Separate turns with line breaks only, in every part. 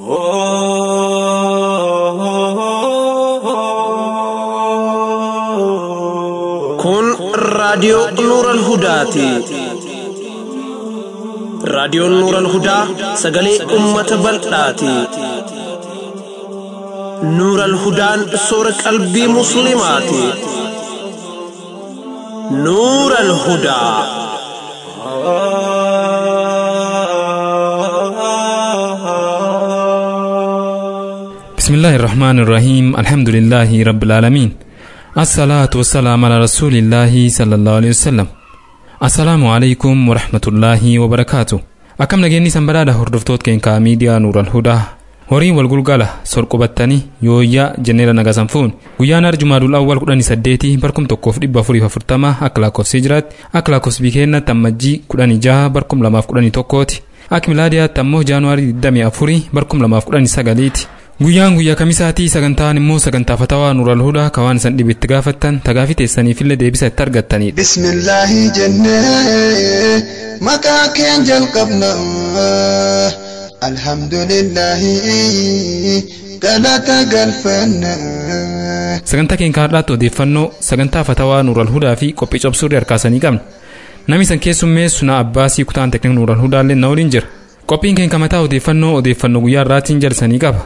Kun raadiyoo Nuuran Hudaati. Raadiyoon Nuuran Hudaa sagalee uummata bal'aati. Nuuran Hudaan soora qalbii Musliimaati. Nuuran Hudaa.
بسم الله الرحمن الرحيم الحمد لله رب العالمين الصلاة والسلام على رسول الله صلى الله عليه وسلم السلام عليكم ورحمة الله وبركاته akkam nageenyi san badhaadha hordoftoota keenyaa miidiyaa nuural hudaa horiin wal gulgala sorqubattanii yooyyaa jenneera nagasan fuun guyyaan arjumaadul awwal kudhanii saddeetii barkum tokkoof dhibba afuriif afurtama akka lakkoofsii jiraatti akka lakkoofsi bikeennatti ammajjii kudhanii jaha barkum lamaaf kudhanii tokkooti akka milaadiyaatti ammoo jaanuwaarii 24 barkum lamaaf kudhanii sagaliiti guyyaan guyyaa kamisaatii sagantaan immoo sagantaa fatawaa nuural hudaa ka waan isan dhibetti gaafattan tagaafii teessaniifillee deebisa itti argattanidha.
bismillaahi jennee maqaa keen jalqabna alhamdulillaahi galata galfanna.
sagantaa keenya har'aatti odeeffannoo sagantaa fatawaa nuural hudaa fi qophii cobsuurri harkaasanii qabna namni san keessummeessu na abbaasii kutaan teknik nuural hudaallee na waliin jira qophiin keenya mataa odeeffannoo odeeffannoo guyyaa irraatiin jalsanii qaba.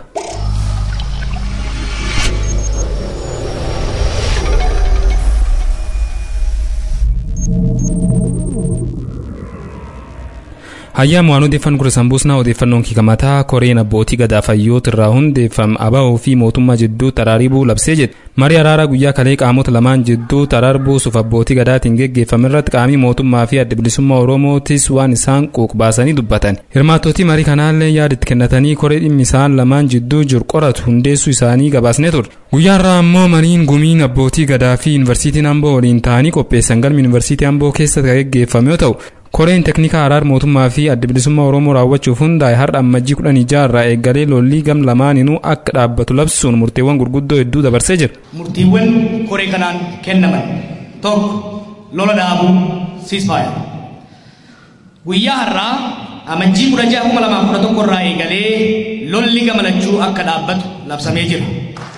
hayyaama waan odeeffannu gura sambuusnaa odeeffannoon kiikamataa koreen abbootii gadaa fayyoota irraa hundeeffame aba'oo fi mootummaa jidduu taraaribuu labsee jedhe marii araaraa guyyaa kalee qaamota lamaan jidduu taraarbuusuuf abbootii gadaatiin geggeeffame irratti qaamii mootummaa fi adda bilisummaa oromootis waan isaan quuq baasanii dubbatan hirmaattootii marii kanaallee yaaditti kennatanii koree dhimmi isaan lamaan jidduu jiru qoratu hundeessuu isaanii gabaasnee ture guyyaa irraa ammoo mariin gumiin abbootii gadaa fi yuunivarsiitiin amboo waliin ta'anii qopheessan galmi yuunivarsiitii amboo keessatti kan geggeeffame yoo ta'u koreen teknikaa araar mootummaa fi adda bilisummaa oromoo raawwachuuf hundaa'e har'a ammajjii kudhan irraa eegalee lollii gam lamaaninuu akka dhaabbatu labsuun murteewwan gurguddoo hedduu dabarsee jira.
murtiiwwan koree kanaan kennaman tokko lola dhaabuu siisfaaya guyyaa har'aa amajjii kudha ja'a kuma lamaa kudha tokko irraa eegalee lolli gamalachuu akka dhaabbatu labsamee jira.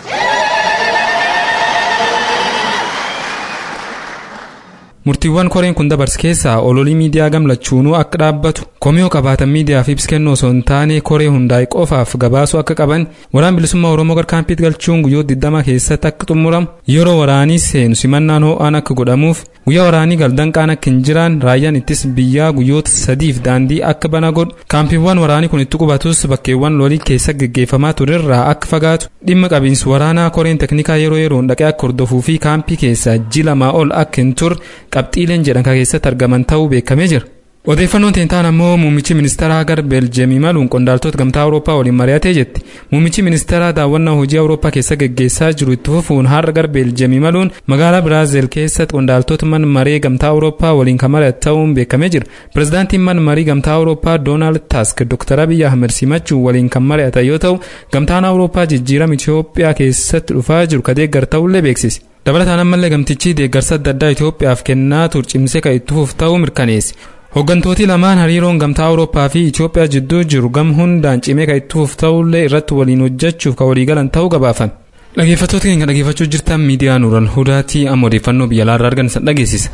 murtiiwwan koreen kun dabarse keessaa ololii miidiyaa gamlachuunuu akka dhaabbatu komiyoo qabaatan miidiyaaf ibsa kennuu osoo hin taane koree hundaa'e qofaaf gabaasuu akka qaban waraan bilisummaa oromoo garkaampiitti galchuun guyyoota 20 keessatti akka xumuramu yeroo waraanii seenu simannaan ho'aan akka godhamuuf guyyaa waraanii galdanqaan akka hin jiraan raayyaan ittis biyyaa guyyoota sadiif daandii akka bana godhu kaampiiwwan waraanii kun itti qubatus bakkeewwan lolii keessa geggeeffamaa turerraa akka fagaatu dhimma qabiinsi waraanaa koreen teknikaa yeroo yeroon dhaqee akka hordofuu fi kaampii keessa ji lamaa ol akka hin turre qabxiileen jedhan kan keessatti argaman ta'uu beekamee jira. odeeffannoon teentaan ammoo muummichi ministeeraa gara beeljeemii maluun qondaaltota gamtaa awurooppaa waliin mari'atee jetti muummichi ministeeraa daawwannaa hojii awurooppaa keessa geggeessaa jiru itti fufuun har'a gara beeljeemii maluun magaalaa biraazil keessatti qondaaltota man maree gamtaa awurooppaa waliin kan mari'atu ta'uun beekamee jira pirezidaantiin man marii gamtaa awurooppaa doonaald taask dooktar abiy ahmed simachuun waliin kan mari'atan yoo ta'u gamtaan awurooppaa jijjiirama itiyoophiyaa keessatti dhufaa jiru ka deeggar ta'ullee beeksise. dabalataan ammallee gamtichi deeggarsa adda addaa Itoophiyaaf kennaa ture cimsee kan itti fufu ta'uu mirkaneesse. Hooggantooti lamaan hariiroon gamtaa Awurooppaa fi Itoophiyaa jidduu jiru gam hundaan cimee kan itti fufu ta'ullee irratti waliin hojjechuuf kan waliigalan ta'uu gabaafame. Dhaggeeffattoota keenya dhaggeeffachuu jirtan miidiyaa Nuural Hudaatii amma odeeffannoo biyya alaarraa argan san dhageessisa.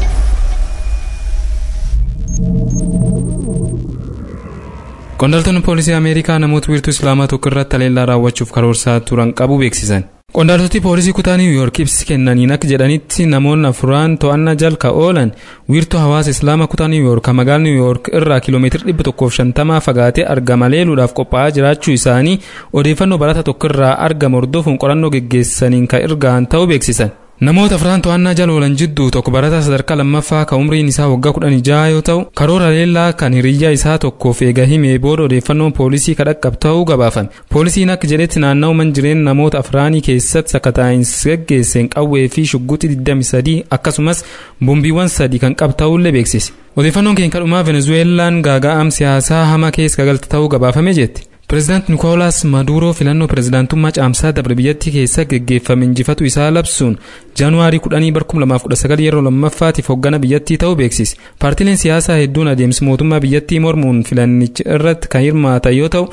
Qondaaltonni poolisii Ameerikaa namoota wiirtuu Islaamaa tokko irratti haleellaa raawwachuuf karoorsaa turan qabu beeksisan. Qondaaltoti poolisii kutaa Niw Yoork ibsi kennaniin akka jedhanitti namoonni afuraan to'annaa jala oolan wiirtuu hawaasa Islaamaa kutaa Niw Yoork magaalaa Niw Yoork irraa kiiloomeetira dhibba tokkoof shantamaa fagaatee argama leeluudhaaf qophaa'aa jiraachuu isaanii odeeffannoo barataa tokko irraa argama hordofuun qorannoo geggeessaniin kan ergaan ta'uu beeksisan. namoota afran to'annaa jala oolan jidduu tokko barataa sadarkaa lammaffaa kan umriin isaa waggaa kudhanii jaha yoo ta'u karoora leellaa kan hiriyyaa isaa tokkoof eega himee booda odeeffannoon poolisii kadhaqqab ta'uu gabaafame poolisiin akka jedhetti naanna'u man jireen namoota afraanii keessatti sakataa'insi geggeesseen qawwee fi shugguxii 23 akkasumas bombiiwwan sadii kan qabu ta'ullee beeksise odeeffannoon keenya kadhumaa venezuweelaan gaaga'am siyaasaa hamaa keessa galte ta'uu gabaafame jetti. Pireezidaant Nikoolaas Maduuroo filannoo pireezidaantummaa caamsaa dabre biyyattii keessa geggeeffame injifatu isaa labsuun jaanuwaarii 10 yeroo lammaffaatiif hoggana biyyattii ta'uu beeksise. Paartileen siyaasaa hedduun adeemsi mootummaa biyyattii mormuun filannicha irratti kan hirmaatan yoo ta'u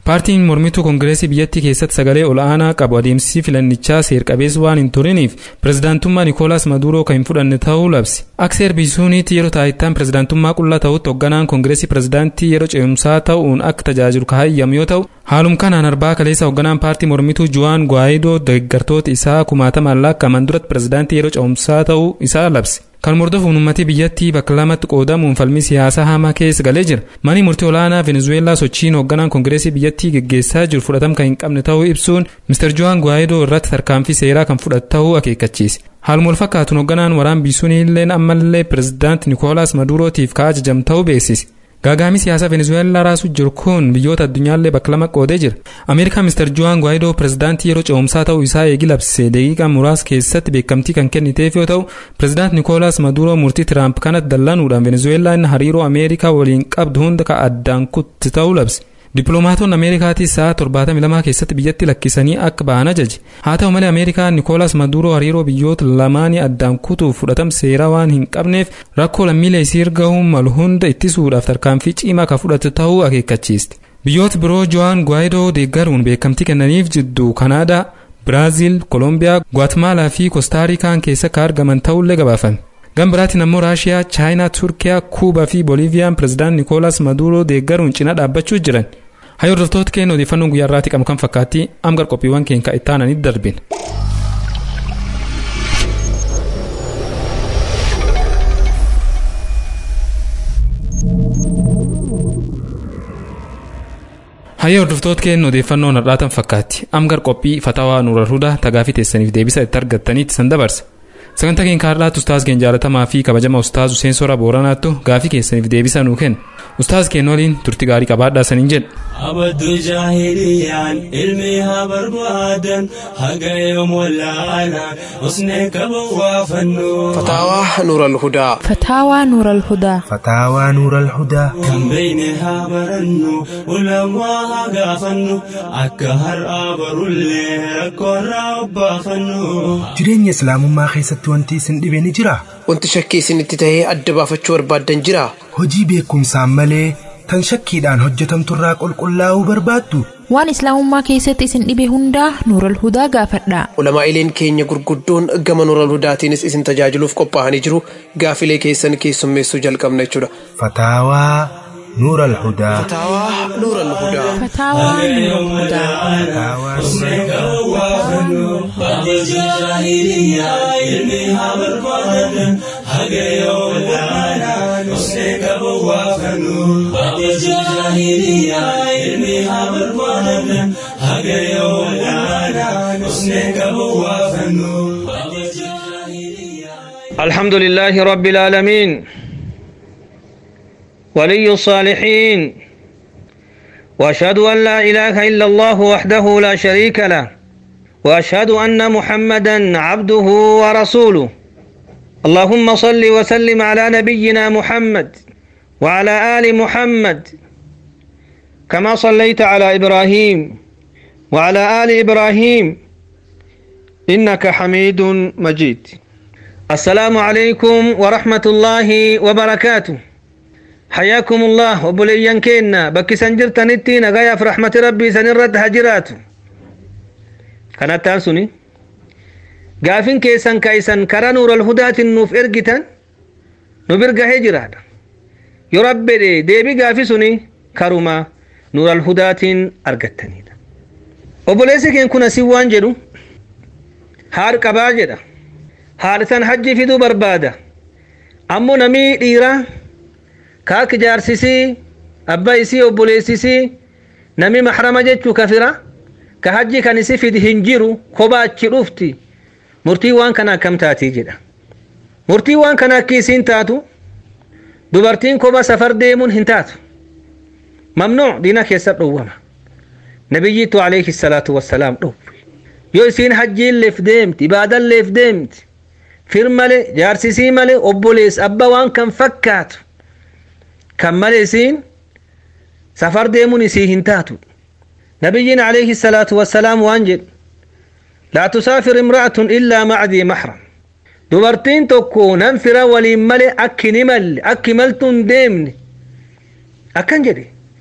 paartiin mormituu koongireesii biyyattii keessatti sagalee ol'aanaa qabu adeemsi filannichaa seer-qabeessa waan hin turiniif pirezidaantummaa nikoolaas maduuroo kan hin fudhanne ta'uu labse akka seer biisuuniitti yeroo taayittaan pirezidaantummaa qullaa ta'utti hoogganaan koongireesii pirezidaantii yeroo ce'umsaa ta'uun akka tajaajilu kaayyamu yoo ta'u haalum kanaan arbaa kaleessa hoogganaan paartii mormituu juwaan gwaayidoo deeggartoota isaa kumaatamaan lakkaa'aman duratti pirezidaantii yeroo ce'umsaa ta'uu isaa labse kan mordofuun uummatii biyyattii bakka lamatti qoodamuun falmii siyaasaa hamaa keessa galee jira manni murtii olaanaa venezuweelaa sochiin hoogganaan koongireesii biyyattii geggeessaa jiru fudhatama kan hin qabne ta'uu ibsuun mister juwaan gwaayidoo irratti tarkaanfii seeraa kan fudhatu ta'uu akeekkachiise haaluma wal fakkaatuun hoogganaan waraan biisuun illeen ammallee pirezidaanti nikoolaas maduurootiif ka ajajam ta'uu beeksise gaagaamii siyaasaa venezuweelaa raasuu jiru kun biyyoota addunyaallee bakka lama qoodee jira ameerikaan mister juwaan gwaayidoo pirezidaantii yeroo ce'umsaa ta'uu isaa eegi labse daqiiqaa muraasa keessatti beekamtii kan kenniteef yoo ta'u pirezidaant nikoolaas maduuroo murtii tiraamp kanatti dallanuudhaan venezuweelaan hariiroo ameerikaa waliin qabdu hunda ka addaan kutti ta'uu labse dippiloomaatonni ameerikaatis sa'a 72 keessatti biyyatti lakkisanii akka ba'an ajaje haa ta'u malee ameerikaan nikoolaas maduuroo hariiroo biyyoota lamaanii addaan kutuuf fudhatama seeraa waan hin qabneef rakkoo lammiilee isii gahuu malu hunda ittisuudhaaf tarkaanfii cimaa ka fudhatu ta'uu akeekkachiiste biyyoota biroo juwaan gwaayidoo deeggaruun beekamtii kennaniif jidduu kanaadaa biraaziil koolombiyaa gwatemaalaa fi koostaarikaan keessa ka argaman ta'ullee gabaafame gama biraatiin ammoo raashiyaa chaayinaa turkiyaa kuubaa fi booliiviyaan pirezidaant nikoolaas maduuroo deeggaruun cina dhaabbachuu jiran hayya hordoftoota keenya odeeffannoon guyyaa irraatti qabu kan fakkaatti amma gara qophiiwwan keenya itti aananitti darbina. hayya hordoftoota keenya odeeffannoon har'aatan fakkaatti amma gara qophii fatawaa nuural hudaa tagaafii teessaniif deebisa itti argattaniitti san dabarsa. sagantaa keenya har'aatti ustaaz keenya jaalatamaa fi kabajama ustaaz Huseen Sora Booranaattu gaafii keessaniif deebisa nuu kenna. Ustaaz keenya waliin turtii gaarii qabaadhaa saniin jedha.
abaddu jaahiliyaan ilmi haa barbaadan haga yoom wallaalaan usnee qaban waa fannu
فتاوى نور الهدى
فتاوى نور الهدى
فتاوى نور الهدى
kan beeyne haa barannu ulamaa haa gaafannu akka har'aa barullee rakkoorraa obbaafannu
jireenya islaamummaa keessatti wanti isin dhibe ni jira
wanti shakkii isinitti tahee adda baafachuu barbaaddan jira
hojii beekumsaan malee tan shakkiidhaan hojjetamturraa qulqullaa'uu barbaaddu
waan islaamummaa keessatti isin dhibe hundaa nuural hudaa gaafadhaa
ulamaa'ileen keenya gurguddoon gama nuural hudaatiinis isin tajaajiluuf qophaa'anii jiru gaafilee keessan keessummeessuu jalqabna jechuudha
fataawaa nuur alhudaa
فتاوى نور الهدى
فتاوى نور الهدى
الحمد لله رب العالمين ولي الصالحين واشهد ان لا اله الا الله وحده لا شريك له واشهد ان محمدا عبده ورسوله اللهم صل وسلم على نبينا محمد وعلى ال محمد كما صليت على ابراهيم وعلى ال ابراهيم انك حميد مجيد السلام عليكم ورحمة الله وبركاته حياكم الله وبليان كينا بكي سنجر تنتي نغايا في رحمة ربي سنرد هجرات كانت تانسوني قافين كيسان كيسان كرا نور الهدى النوف ارقتان نبرق هجرات يربي دي ديبي قافي سوني كرما نور الهدى ارقتني وبليسي كين كنا سيوان جدو هار قباجدا haadhisan hajji fiduu barbaada ammoo namii dhiiraa kaak jaarsisii abbaa isii obboleessisii nami maxrama jechuu kafira ka hajji kan isi fidi hin jiru koba achi dhufti murtii waan kana akkam taatii jedha murtii waan kana akki isiin taatu dubartiin koba safar deemuun hin taatu mamnuuc diina keessa dhowwama nabiyyiitu alayhi salaatu wassalaam dhowwe yoo isiin hajjiin leef deemti ibaadan leef deemti fir male jaarsisii male obbolees abba waan kan fakkaatu kan male isiin safar deemuun isii hin taatu nabiyyiin alayhi salaatu wassalaam waan jedhu laa tusaafir imra'atun illaa macdii maxram dubartiin tokko nan fira waliin male akki ni malle akki maltuun deemne akkan jedhe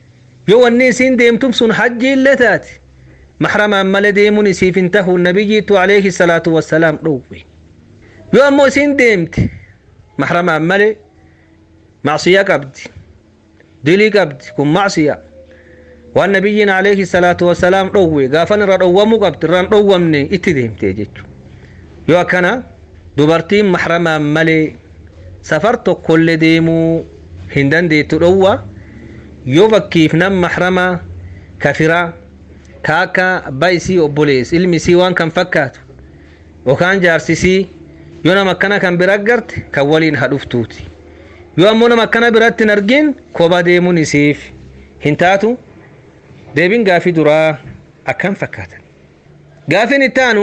yoo wanni isiin deemtum sun hajji illee taate mahramaan malee deemuun isiif hin tahu nabiyyiitu alayhi salaatu wassalaam dhowwe yoo ammoo isiin deemte mahramaan malee macsiya qabdi dilii qabdi kun macsiya waan nabiyyiin alayhi salaatu wassalaam dhowwe gaafan irra dhowwamuu qabdi irraan dhowwamne itti deemte jechu yoo akkana dubartiin mahramaan malee safar tokkollee deemuu hin dandeettu dhowwa yoo fakkiif nam mahrama kafiraa ka akka abbaa isii obbolees ilmi isii waan kan fakkaatu yookaan jaarsisii yoo nama akkana kan bira garte kan waliin hadhuftuuti yoo ammoo nama akkana biratti hin argin koba deemuun isiif hin taatu deebiin gaafii duraa akkam fakkaatan gaafiin ittaanu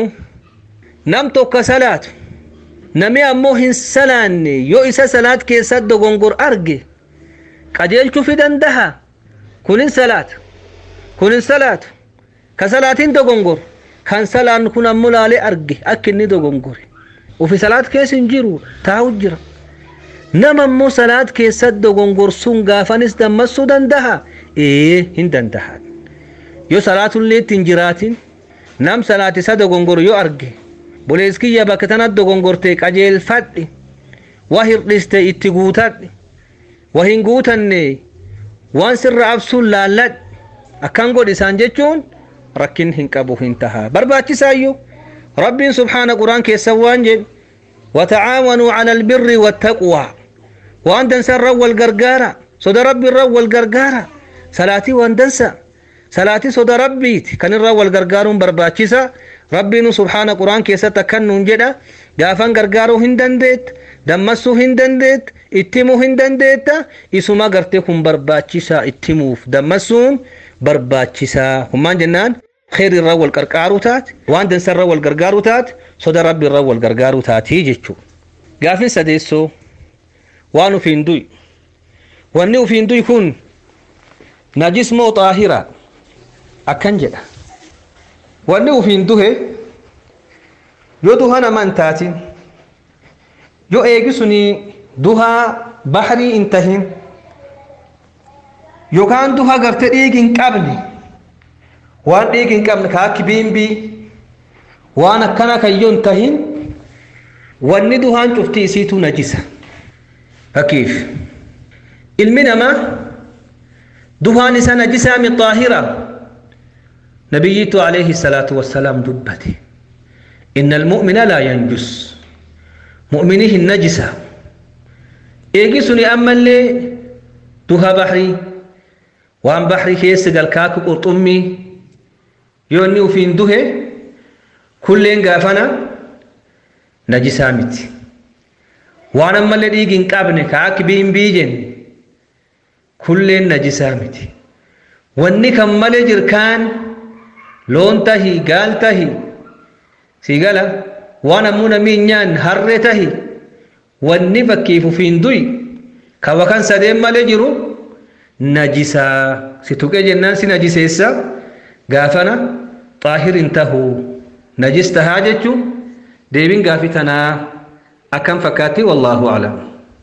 nam tokko salaatu nami ammoo hin salaanne yoo isa salaat keessa dogongor arge qajeelchuu fi dandaha kunin salaata kunin salaatu ka salaatiin dogongor kan salaan kun ammoo laalee arge akka inni dogongore ufi salaat keessa hin jiru taa'u jira nama ammoo salaat keessa dogongorsuun gaafanis dammassuu dandaha ee hin dandaha yoo salaatullee ittiin jiraatin nam salaat isa dogongor yoo arge boleeskiyya bakka tanat dogongortee qajeelfadhi waa hirdhiste itti guutadhi waa hin guutanne waan sirra absuun laalladhi akkan godhi isaan jechuun rakkin hin qabu hin taha barbaachisaayyuu rabbiin subhaana quraan keessa waan jedhe watacaawanuu cala albirri wattaqwaa waan dansa wal gargaara soda rabbi irra wal gargaara salaatii waan dansa salaatii soda rabbiiti kan irra wal gargaaruun barbaachisa rabbiin subhaana quraan keessatti akkan nuun jedha gaafan gargaaruu hin dandeetta dammassuu hin dandeetta ittimuu hin dandeetta isuma gartee kun barbaachisaa ittimuuf dammassuun barbaachisaa hummaan jennaan خير الرا والقرقارو تات وان دنس الرا والقرقارو تات صدى ربي الرا والقرقارو تاتي جيتشو قافين سديسو وانو فين دوي وانو فين دوي كون نجس مو طاهرة أكن جدا وانو فين دوه يو دوهانا من تاتين يو ايجسوني دوها بحري انتهين يو كان دوها قرتي ايجين قبلي waan dhiigi hin qabne ka akki biimbii waan akkana kayyoo hin tahin wanni duhaan cufti isiitu najisa fakkiif ilmi namaa duhaan isa najisaa mi xaahira nabiyyitu alayhi salaatu wassalaam dubbate inna almu'mina laa yanjus mu'mini hin najisa eegi suni ammallee duha bahrii waan bahrii keessa galkaaku qurxummii yoo inni ufiin duhe kulleen gaafana najisaa miti waan ammallee dhiigi hin qabne ka akki biimbii jenne kulleen najisaa miti wanni kan malee jirkaan loon tahi gaal tahi si gala waan ammoo namii hin nyaanne harree tahi wanni fakkiif ufiin du'i ka wakan sadeen malee jiru najisaa si tuqee jennaan si najiseessa gaafana xaahir hin tahu najis tahaa jechuun deebiin gaafii tanaa akkam fakkaatti wallaahu aclam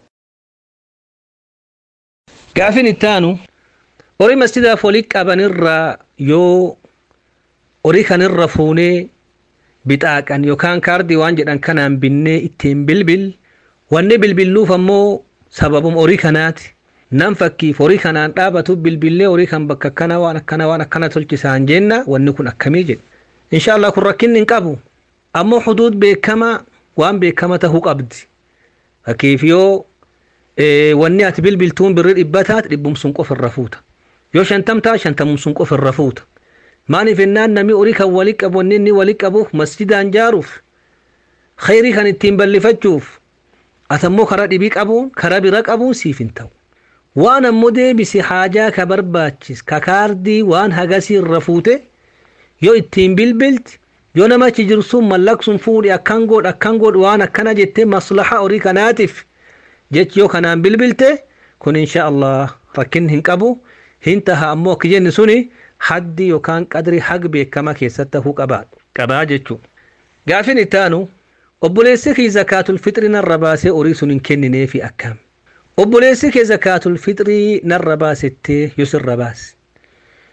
gaafin ittaanu horii masjidaaf walii qabanirraa yoo horii kanirra fuunee bixaaqan yookaan kaardii waan jedhan kanaan binnee ittiin bilbil wanni bilbilluuf ammoo sababum horii kanaati nam fakkiif horii kanaan dhaabatu bilbillee horii kan bakka akkana waan akkana waan akkana tolchisaan jenna wanni kun akkamii jedhe insha Allah kun rakkinni hin qabu ammoo huduud beekama waan beekama tahuu qabdi fakkiif yoo wanni ati bilbiltuun birri dhibba taate dhibbum sun qof irra fuuta yoo shantam taate shantamum sun qof irra fuuta maaliif ennaan namni horii kan walii qabu wanni inni walii qabuuf masjidaan jaaruuf khayrii kan ittiin ballifachuuf atammoo karaa dhibii qabuun karaa bira qabuun siif hin ta'u waan ammoo deebisi haajaa ka barbaachis ka kaardii waan hagasii irra fuute yoo ittiin bilbilti yoo namachi jiru sun mallaqsuun fuudhi akkan godh akkan godh waan akkana jettee maslaha horii kanaatiif jechi yoo kanaan bilbilte kun insha Allah rakkin hin qabu hin taha ammoo akka jenni suni haddi yookaan qadri hag beekama keessatti tahuu qabaa qabaa jechuudha. Gaafin ittaanu obboleessi kee zakaatul fixrii narra baasee horii sun hin kennineefi akkam. obboleessi kee zakaatul fixrii narra baasettee yoo sirra baase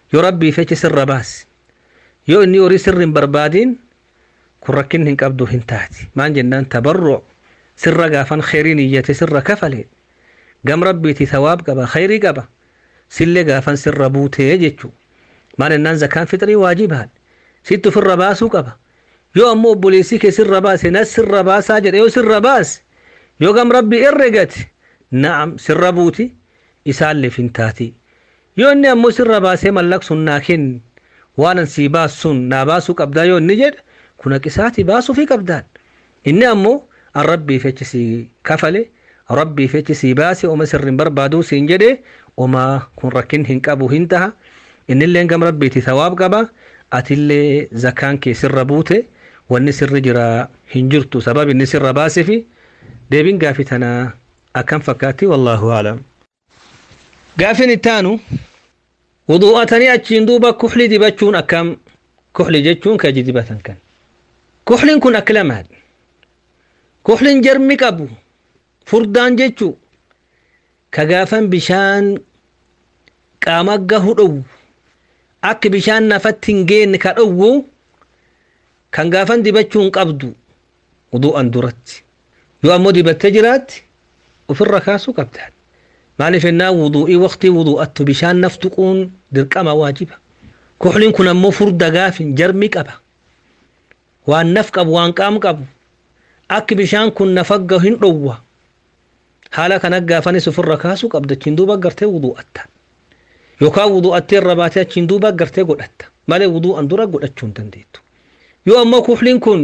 yoo rabbii feche sirra baasi yoo inni horii sirri hin barbaadiin kun rakkinni hin qabdu hin taati maan jennaan tabarruc sirra gaafan kheyriin iyyate sirra kafale gam rabbiiti thawaab qaba kheyrii qaba sillee gaafan sirra buutee jechuu maan jennaan zakaan fixrii waajibaadha sitti ofirra baasuu qaba yoo ammoo obboleessii kee sirra baase nas sirra baasaa jedhe yoo sirra baase yoo gam rabbii herregate na'am sirra buuti isaalleef hin taati yoo inni ammoo sirra baasee mallaqsuun naa kenni waan an sii baasuun naa baasuu qabdaa yoo inni jedhe kun haqisaatii baasuufii qabdaan inni ammoo an rabbii fechi sii kafale rabbii fechi sii baase oma sirrin barbaaduu siin jedhe oma kun rakkin hin qabu hin taha innillee gam rabbiiti thawaab qaba atillee zakaan kee sirra buute wanni sirri jira hin jirtu sabab inni sirra baasefi deebin gaafi tanaa akkam fakkaatti wallaahu aclam gaafin ittaanu wuduu'atanii achiin duuba kuxli dibachuun akkam kuxli jechuun kaji dibatan kan kuxliin kun akka lamaadha kuxliin jarmi qabu furdaan jechuu ka gaafan bishaan qaama gahu dhowwu akka bishaan nafatti hin geenne ka dhowwu kan gaafan dibachuun qabdu wuduu'an duratti yoo ammoo dibattee jiraatti ofirra kaasuu qabdaan maaliif ennaa wuduu'ii waqtii wuduu'attu bishaan naf tuquun dirqama waajiba kuxliin kun ammoo furda gaafin jarmi qaba waan naf qabu waan qaam qabu akki bishaan kun nafagga hin dhowwa haala kana gaafanis ofirra kaasuu qabda achiin duuba gartee wuduu'atta yookaan wuduu'attee irra baatee achiin duuba gartee godhatta malee wuduu'an dura godhachuu hin dandeettu yoo ammoo kuxliin kun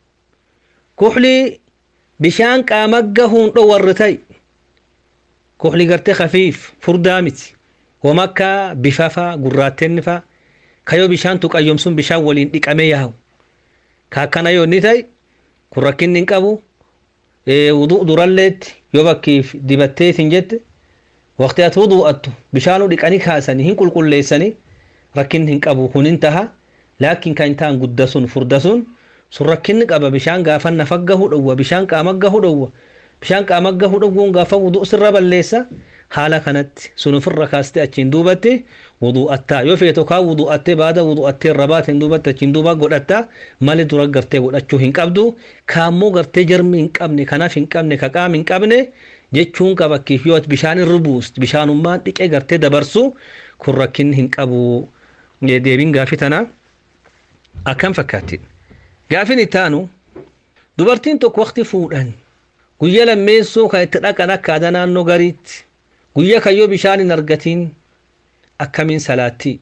kuxlii bishaan qaama gahuun dhowwarre ta'i kuxli gartee kafiif furdaa miti wama akka bifafa gurraattenni fa kayoo bishaan tuqayyomsun bishaan waliin dhiqamee yaa'u ka akkana yoo inni ta'i kun rakkinni hin qabu wuduu duralleetti yoo bakkiif dibattee hin jette waqtii ati wuduu'attu bishaanuu dhiqanii kaasanii hin qulqulleessanii rakkinni hin qabu kun hin taha laakiin kan ta'an gudda sun furda sun sun rakkinni qaba bishaan gaafa nafa gahu dhowwa bishaan qaama gahu dhowwa bishaan qaama gahu dhowwuun gaafa wuduu sirra balleessa haala kanatti sun ofirra kaaste achiin duubatti wuduu'attaa yoo feeto kaa wuduu'attee baada wuduu'attee irra baateen duubatti achiin duuba godhatta malee dura gartee godhachuu hin qabdu kaammoo gartee jarmi hin qabne kanaaf hin qabne ka qaam hin qabne jechuun qaba kiif yoo bishaan irra buust bishaanummaan dhiqee gartee dabarsu kun rakkinni hin qabu deebiin gaafii tanaa akkam fakkaatti gaafin ittaanu dubartiin tokko waqti fuudhan guyya lammeessoo kan itti dhaqan akka aadaa naannoo gariitti guyya kayyoo bishaan hin argatiin akkamiin salaattii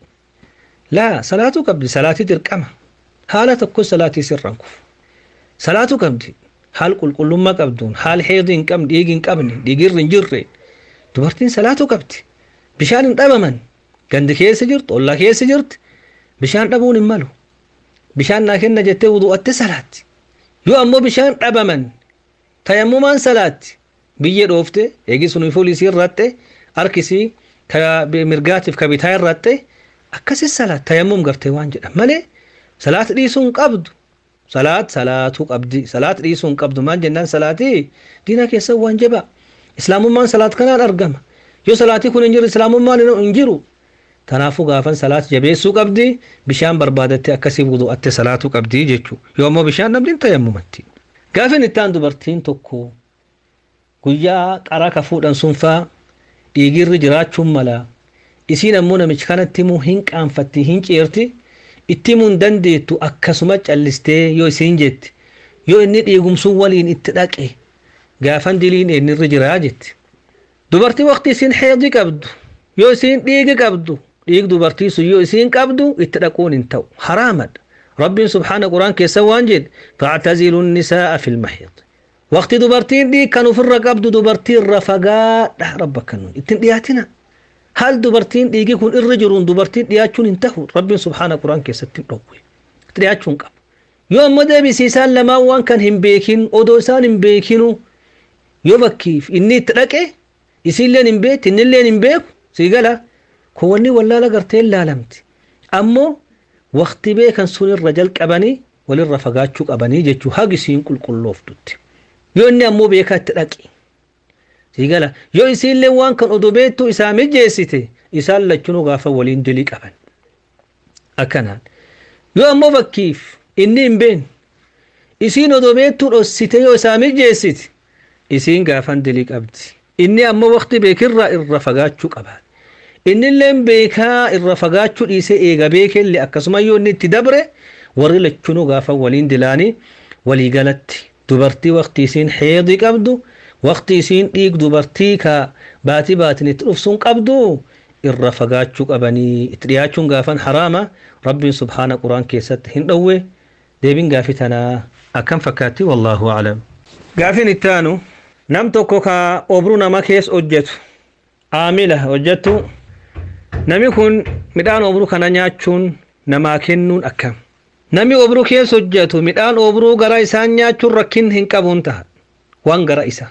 laa salaatuu qabdi salaatii dirqama haala tokko salaatii sirran kufu salaatuu qabdi haal qulqullummaa qabduun haal heedii hin qabne dhiigi hin qabne dhiigirri hin jirre dubartiin salaatuu qabdi bishaan hin dhabaman gandi keessa jirtu ollaa keessa jirti bishaan dhabuun hin malu bishaan naa kenna jettee wudu'atte salaatti yoo ammoo bishaan dhabaman tayammumaan salaatti biyya dhoofte eegi sun fuulisii irratti harkisii ka mirgaatiif ka bitaa irratti akkasis salaat tayammum gartee waan jedhan malee salaat dhiisuu hin qabdu salaat salaatuu qabdi salaat dhiisuu hin qabdu maal jennaan salaatii diina keessa waan jabaa islaamummaan salaat kanaan argama yoo salaatii kun hin jiru islaamummaan hin jiru tanaafuu gaafan salaat jabeessuu qabdi bishaan barbaadatte akkasii wudu'atte salaatuu qabdi jechuu yoo ammoo bishaan dhabdiin tayammumatti gaafin ittaan dubartiin tokko guyyaa qaraa ka fuudhan sun faa dhiigirri jiraachuun mala isiin ammoo namichi kanatti immoo hin qaanfatti hin ceerti itti himuu hin dandeettu akkasuma callistee yoo isiin jetti yoo inni dhiigumsuun waliin itti dhaqe gaafan diliin eenyirri jiraa jetti dubartii waqti isiin heedii qabdu yoo isiin dhiigi qabdu dhiig dubartii sun yoo isiin qabdu itti dhaquun hin ta'u haraamadha rabbiin subhaana quraan keessa waan jedhe factazilu nisaa'a fi lmahiid waqti dubartiin dhiig kan ofirra qabdu dubartii irra fagaadha rabba kannuun ittin dhiyaatina hal dubartiin dhiigi kun irra jiruun dubartiin dhiyaachuun hin tahu rabbiin subhaana quraan keessatti hin dhowwe itti dhiyaachuun qabu yoo ammoo deebisiisaan lamaan waan kan hin beekin odoo isaan hin beekinu yoo bakkiif inni itti dhaqe isiilleen hin beekti innilleen hin beeku sii gala kun wanni wallaala gartee laalamti ammoo waqti beekan sun irra jalqabanii walirra fagaachuu qabanii jechuu hagi isiin qulqullooftutti yoo inni ammoo beekaa itti dhaqi sii gala yoo isiillee waan kan odoo beektu isaa mijeessite isaan lachunuu gaafa waliin dilii qaban akkanaan yoo ammoo fakkiif inni hin beekne isiin odoo beektuu dhossite yoo isaa mijeessiti isiin gaafan dilii qabdi inni ammoo waqti beekirraa irra fagaachuu qaba innilleen beekaa irra fagaachuu dhiisee eega beekellee akkasuma yoo inni itti dabre warri lachunuu gaafa waliin dilaanii walii galatti dubartii waqti isiin heedii qabdu waqti isiin dhiig dubartii ka baatii baatin itti dhufsuun qabdu irra fagaachuu qabanii itti dhiyaachuun gaafan haraama rabbiin subhaana quraan keessatti hin dhowwe deebiin gaafii tanaa akkam fakkaatti wallaahu aclam gaafiin ittaanu nam tokko ka obruu nama keessa hojjetu aamila hojjettu nami kun midhaan obruu kana nyaachuun namaa kennuun akkam nami obruu keessa hojjetu midhaan obruu gara isaan nyaachuun rakkin hin qabuun taha waan gara isa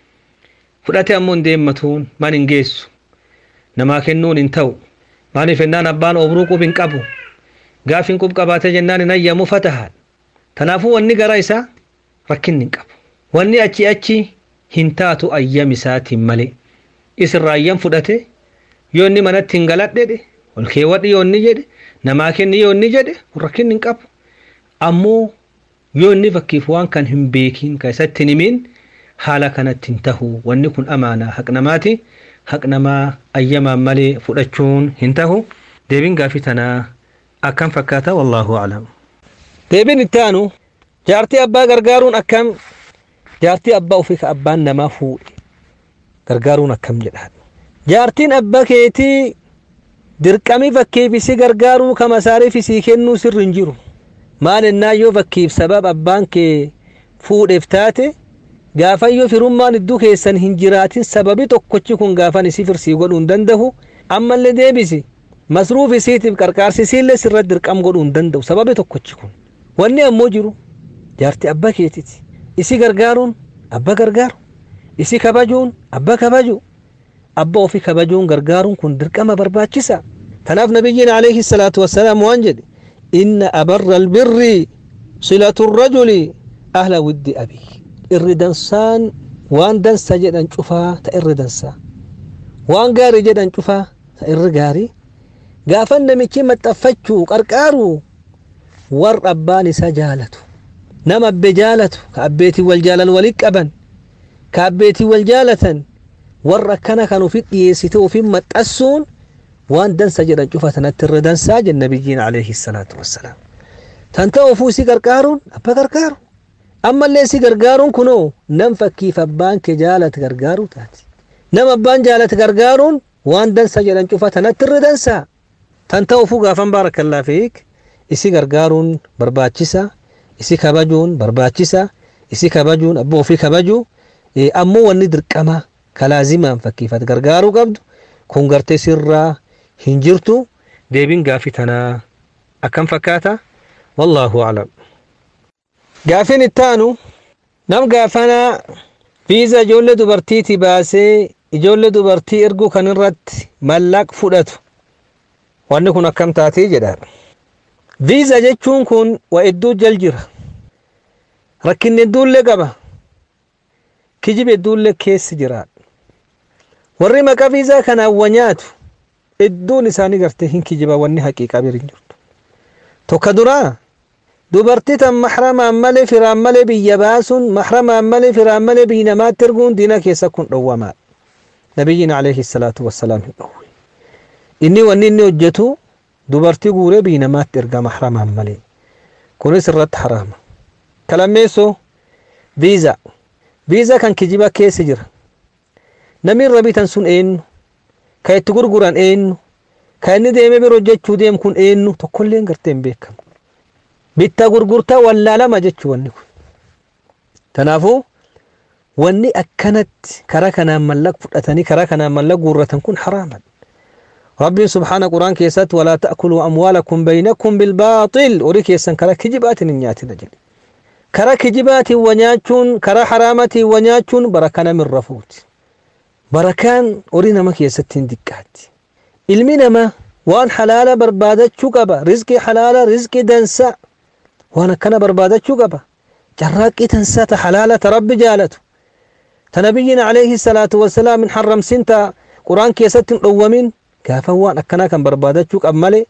fudhate ammoo hin deemmatuun man hin geessu namaa kennuun hin ta'u maaliif ennaan abbaan obruu qub hin qabu gaafin qub qabaate jennaan hin ayyamu fatahaan tanaafuu wanni gara isaa rakkin hin qabu wanni achi achi hin taatu ayyam isaatiin malee isirraa ayyam fudhate yoo inni manatti hin galadhedhe ol keewwadhi yoo inni jedhe namaa kenni yoo inni jedhe rakkin hin qabu ammoo yoo inni fakkiif waan kan hin beekin ka isatti hin himin haala kanatti hin tahu wanni kun amaanaa haq namaati haq namaa ayyamaan malee fudhachuun hin tahu deebiin gaafii tanaa akkam fakkaata wallaahu aclam deebiin itti aanu jaartii abbaa gargaaruun akkam jaartii abbaa ofii ka abbaan namaa fuudhe gargaaruun akkam jedhaan jaartiin abbaa keetii dirqamii fakkiif isi gargaaruu ka masaariif isii kennuu sirri hin jiru maal ennaa yoo fakkiif sabab abbaan kee fuudheef taate gaafayyoo firummaan iddoo keessan hin jiraatin sababi tokkochi kun gaafan isii firsii godhuu hin danda'u ammallee deebisi masruuf isiitiif qarqaarsi isiillee sirratti dirqam godhuu hin danda'u sababi tokkochi kun wanni ammoo jiru jaartii abbaa keetiti isi gargaaruun abba gargaaru isi kabajuun abba kabaju abba ofii kabajuun gargaaruun kun dirqama barbaachisa tanaaf nabiyyiin alayhi salaatu wassalaam waan jedhe inna abarra albirri silatu rajuli ahla widdi abii irri dansaan waan dansa jedhan cufaa ta irri dansaa waan gaarii jedhan cufaa ta irri gaarii gaafan namichi maxxaffachuu qarqaaru war abbaan isaa jaalatu nama abbe jaalatu ka abbeetii wal jaalan walit qaban ka abbeetii wal jaalatan warra akkana kan ufit dhiyeessite ufin maxxassuun waan dansa jedhan cufa tanatti irra dansaa jen nabiyyiin alayhi salaatu wassalaam tan ta'u ufuu si gargaaruun abba gargaaru ammallee si gargaaruun kunoo nam fakkiif abbaan kee jaalate gargaaruu taati nam abbaan jaalate gargaaruun waan dansa jedhan cufa tanatti irra dansaa tan ta'u ufuu gaafan baarakallaa fiik isi gargaaruun barbaachisa isi kabajuun barbaachisa isi kabajuun abbaa ofii kabajuu ammoo wanni dirqama kalaazimaan fakkiifat gargaaruu qabdu kun gartee sirraa hin jirtu deebiin gaafii tanaa akkam fakkaata wallaahu aclam gaafiin ittaanu nam gaafana viiza ijoollee dubartiiti baasee ijoollee dubartii erguu kan irratti mallaq fudhatu wanni kun akkam taatii jedhaan viiza jechuun kun wa hedduu jal jira rakkinni hedduullee qaba kijib hedduullee keessi jiraadha warri maqaa viizaa kanaan wa nyaatu hedduun isaanii gartee hin kijiba wanni haqiiqaa bira hin jirtu tokko duraa dubartii tan mahramaan malee firaan malee biyya baasuun mahramaan malee firaan malee biyya namaatti erguun diina keessa kun dhowwamaadha nabiyyiin alayhi salaatu wassalaam hin dhowwe inni wanni inni hojjetu dubartii guuree biyya namaatti erga mahramaan malee kunis irratti haraama kalammeessoo viizaa viizaa kan kijiba keessa jira namni irra bitan sun eenyu ka itti gurguran eenyu ka inni deemee bira hojjechuu deemu kun eenyu tokkollee gartee hin beekamu bittaa gurgurtaa wallaalama jechuu wanni kun kanaafuu wanni akkanatti karaa kanaan mallaq fudhatanii karaa kanaan mallaq guurratan kun haraaman rabbiin subhaana quraan keessatti walaa ta'kuluu amwaalakum baynakum bilbaaxil horii keessan karaa kijibaatiin hin nyaatina jedhe karaa kijibaatiin wa nyaachuun karaa haraamatiin wa nyaachuun barakaa namirra fuuti barakaan horii nama keessatti hin diqqaatti ilmi namaa waan halaala barbaadachuu qaba rizqii halaala rizqii dansa waan akkana barbaadachuu qaba carraaqqii tansaa ta halaala ta rabbi jaalatu ta nabiyyiin alayhi salaatu wassalaam hin harramsin ta quraan keessatti hin dhowwamin gaafa waan akkanaa kan barbaadachuu qab malee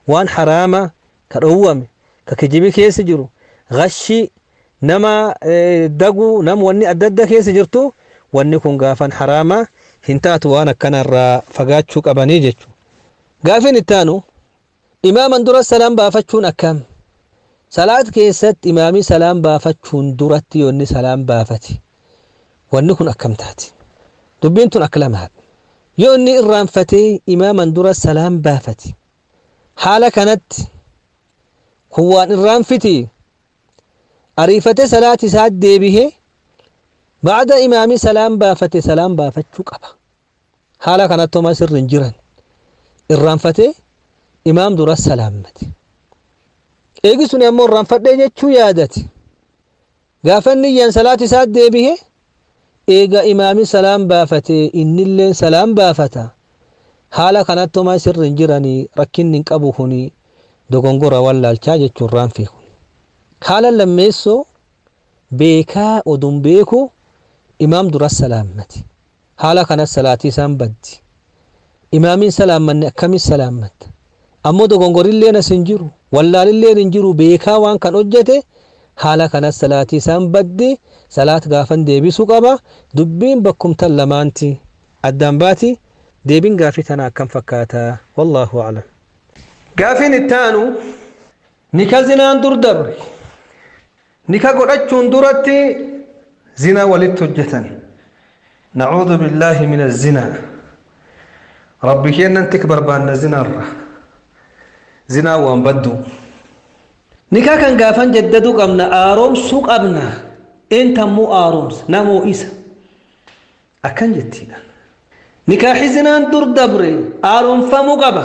waan haraama ka dhowwame ka kijibi keessa jiru gashi nama daguu nama wanni adda adda keessa jirtu wanni kun gaafan haraama hin taatu waan akkanarraa fagaachuu qabanii jechuudha. Gaafin ittaanu imaaman dura salaam baafachuun akkam salaat keessatti imaamii salaam baafachuun duratti yoonni salaam baafate wanni kun akkam taati dubbiin tun akka lamaadha yoo inni irraanfatee imaaman dura salaam baafate haala kanatti kun waan irraanfiti ariifate salaat isaa deebihee ba'ada imaamii salaam baafate salaam baafachuu qaba haala kanatti homaa sirri hin jiran irraanfatee imaam dura salaammate eegi sun ammoo irraanfadhee jechuu yaadate gaafa inni iyyaan salaat isaa deebihee eega imaami salaam baafate innillee salaam baafata haala kanatti homaa sirri hin jiranii rakkinni hin qabu kuni dogongora wallaalchaa jechuun raanfii kun haala lammeessoo beekaa odun beeku imaam dura salaammate haala kanas salaatii isaan baddi imaamiin salaammanne akkamis salaammatta ammoo dogongorilleen as hin jiru wallaalilleen hin jiru beekaa waan kan hojjete haala kanas salaatii isaan baddi salaat gaafan deebisuu qaba dubbiin bakkumtan lamaanti addaan baati deebin gaafii tana akkam fakkaata wallaahu aclam gaafiin ittaanu nika zinaan dur dabre nika godhachuun duratti zinaa walitti hojjetan nacuudu billaahi min azinaa rabbi keennan tik barbaanna zinaarra zinaa waan baddu nikaa kan gaafan jaddaduu qabna aaroomsuu qabna eentammoo aaroomsa namoo isa akkan jettiidha nikaaxi zinaan dur dabre aaroomfamuu qaba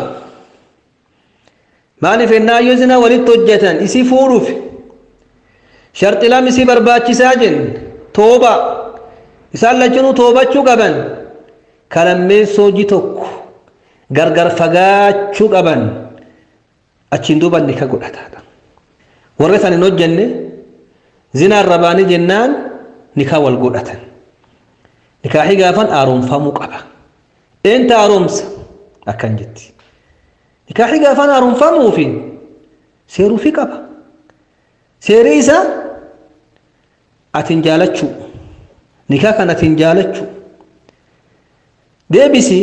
maaliif ennaa yoo zinaa walitti hojjetan isii fuudhuuf sharxi lam isii barbaachisaa jenne tooba isaan lachinuu toobachuu qaban kalammeessoo hojii tokko gargar fagaachuu qaban achiin duuba nika godhataadha warri san hin hojjenne zinaa irra baanii jennaan nikaa wal godhatan nikaaxii gaafan aaroomfamuu qaba eenta aaroomsa akkan jetti nikaaxii gaafan aaroomfamuufi seeruufi qaba seerii isaa atin jaalachuu nikaa kan atin jaalachuu deebisi